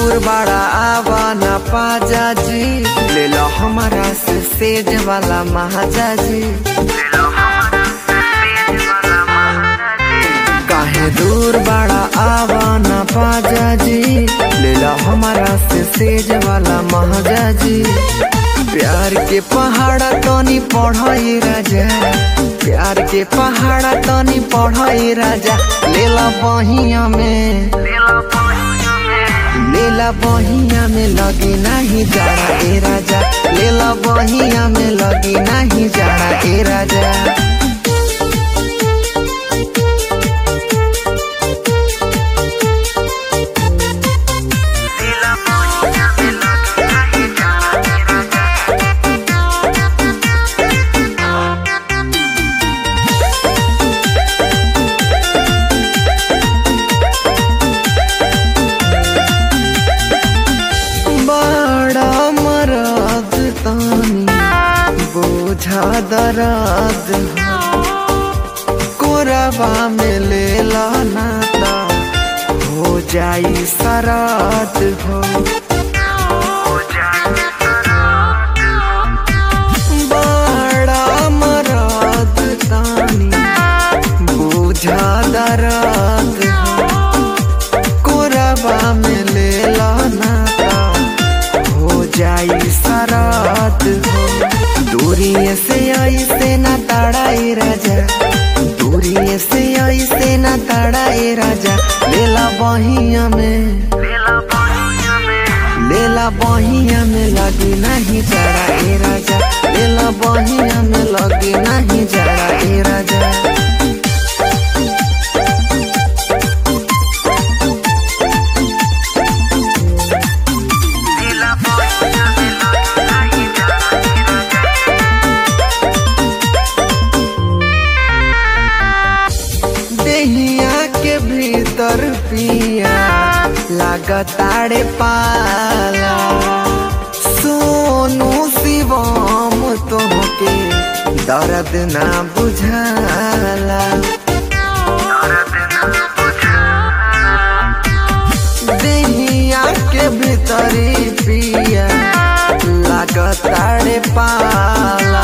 दूर बड़ा आवा न पाजा जी ले लो हमारा से सेज वाला महाजा जी काहे दूर बड़ा आवा न पाजा जी ले लो हमारा से सेज वाला महाजा जी प्यार के पहाड़ा तनी पढ़ाई राजा प्यार के पहाड़ा तनी पढ़ाई राजा लेला बहिया में लेला बहिया में लगी नहीं जाड़ा ए राजा लेला बहिया में लगी नहीं जाड़ा ए राजा बड़ा मरद तानी बोझा दर्द कोरबा में ले नाता हो जाई सराद हो बड़ा मरद तानी बोझा दर्द हो कोरबा में ले नाता हो जाई सरात हो दूरी से ऐसे न तड़ाई राजा दूरी से ऐसे न तड़ाई राजा लेला बहिया में लेला बहिया में लगी नहीं जड़ा ए राजा लेला बहिया में लगी नहीं जड़ा ए राजा देहिया के भीतर पिया लागताड़े पाला सोनू शिवम तोहके दर्द ना बुझाला देहिया के भीतरी पिया लागताड़े पाला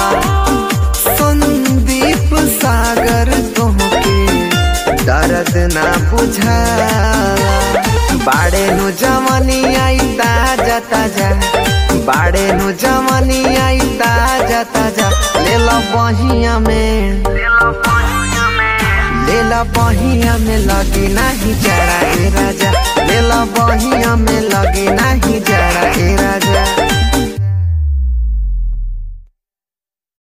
संदीप सागर तुमके दर्द ना बुझाला बाड़े नु जमनी आई ताजा ताजा बाड़े नु जमनी आई ताजा ताजा ले लो बहिया में ले लो बहिया में लगी नहीं जड़ा ए राजा ले लो बहिया में लगी नहीं जड़ा ए राजा